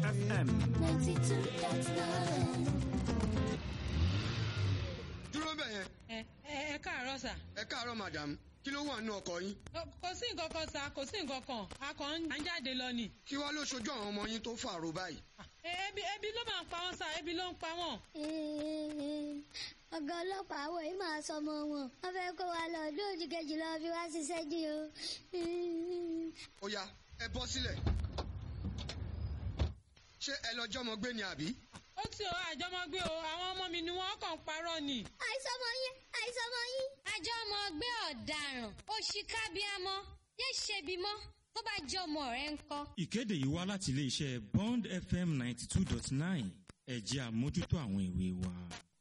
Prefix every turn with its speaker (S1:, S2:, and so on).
S1: FM.
S2: dúró bẹ̀ yẹn
S3: ẹ ẹ ẹ káàárọ̀ sà.
S2: ẹ káàárọ̀ madam kí ló wà nínú ọkọ̀ yín
S3: Kò- kò sí nǹkan kan sà kò sí nǹkan kan a kàn ń à ń jáde lọ ni.
S2: kí wàá ló ṣojú àwọn ọmọ yín tó fàrò báyìí.
S3: Ẹ, ebi ebi ló máa ń pa wọn sà ebi ló ń pa wọn.
S4: ọ̀gá ọlọ́pàá àwọn yìí máa sọmọ wọn wọ́n fẹ́ kó wa lọ lóòjì kejì lọ fi wá ṣiṣẹ́ jí o.
S2: ó yá ẹ bọ́ sílẹ̀ ṣé ẹ lọ jọmọ gbé ni àbí.
S3: ó ti o àjọmọgbé o àwọn ọmọ mi ni wọn kàn ń parọ́ ni.
S4: àìsọmọ yín àìsọmọ yín.
S5: àjọ ọmọ ọgbẹ́ ọ̀daràn òṣìkàbíàmọ́ yé ṣebi mọ́ tó bá jẹ́ ọmọ rẹ̀ ń kọ́.
S6: ìkéde yìí wá láti iléeṣẹ́ bond fm ninety two dot nine ẹ̀jẹ̀ àmójútó àwọn ìwé wa.